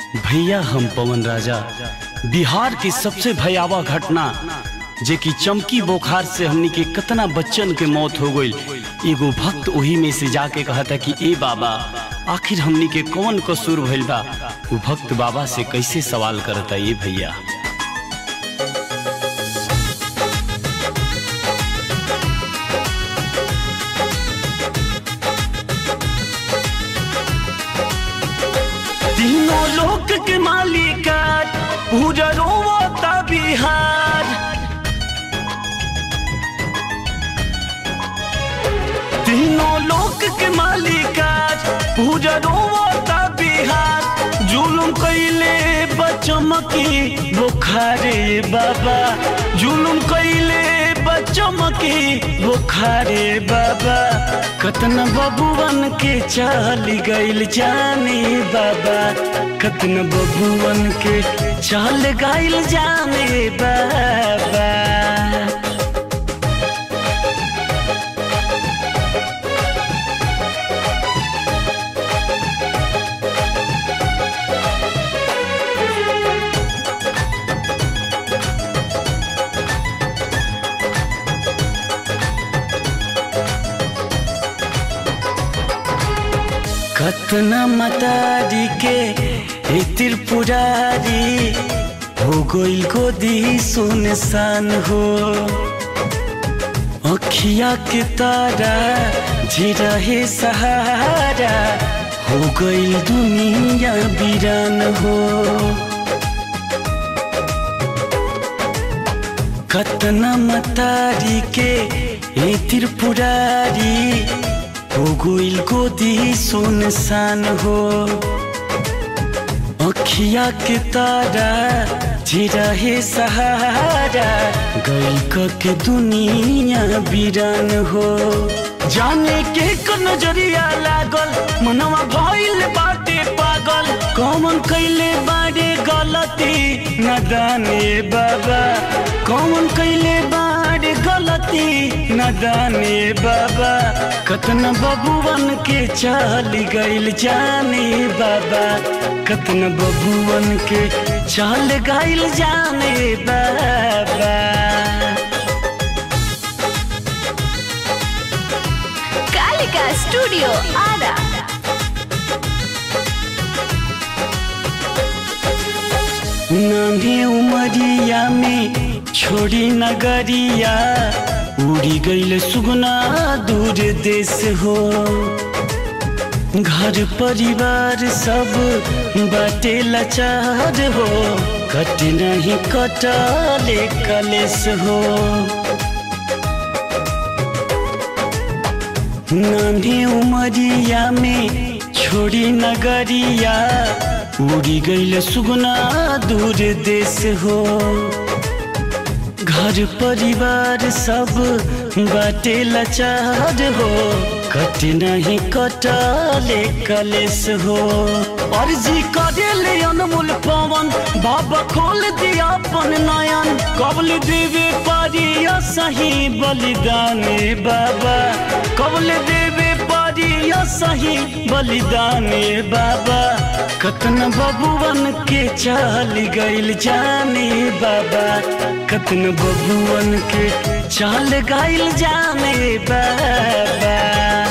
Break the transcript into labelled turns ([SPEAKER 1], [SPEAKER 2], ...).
[SPEAKER 1] भैया हम पवन राजा बिहार की सबसे भयावह घटना जे कि चमकी बुखार से हमनी के कितना बच्चन के मौत हो गई एगो भक्त वही में से जाके कहता कि ए बाबा आखिर हमनी के कौन कसूर भइल बा वो भक्त बाबा से कैसे सवाल करता ये भैया तीनों लोक के मालिक पूरा रोवता बिहार तीनों लोक के मालिक पूरा रोवता बिहार जुलुम कैले बचमकी बुखारे बाबा जुलुम कैले बचमकी बुखारे बाबा कतना बबुअन के चल गइल जाने बाबा कतना बबुअन के चल गइल जाने बाबा कतना मतारी के ए त्रिपुरारी हो गइल गोदी सुनसान हो अखिया के तारा जे रहे सहारा हो गइल दुनिया बीरान हो कतना मतारी के ए त्रिपुरारी हो गइल गोदी सुनसान हो अखिया के तारा जे रहे सहारा गइल क के दुनिया बीरान हो जाने के क नजरिया लागल मनवा भइल बाटे पागल कौन कैले बारे गलती नदाने बाबा कौन कैले बारे गलती नदाने बाबा कतना बबुअन के चल गइल जाने बाबा कतना बबुअन के चल गइल जाने बाबा
[SPEAKER 2] कालिका स्टूडियो आरा
[SPEAKER 1] नानी उमरिया में छोड़ी नगरिया उड़ी गइल सुगना दूर देश हो घर परिवार सब बाटे लाचार हो कट नहीं कटले कलेस हो नानी उमरिया में छोड़ी नगरिया उड़ी गइल सुगना दूर देश हो घर परिवार सब बाटे लाचार हो कट नहीं कटले कलेस हो अर्जी करेले अनमोल पवन बाबा खोल दिया अपन नयन कबल देवे पारिया सही बलिदाने बाबा कबल देवे पारिया सही बलिदाने बाबा कतना बबुअन के चल गइल जाने बाबा कतना बबुअन के चल गइल जाने बाबा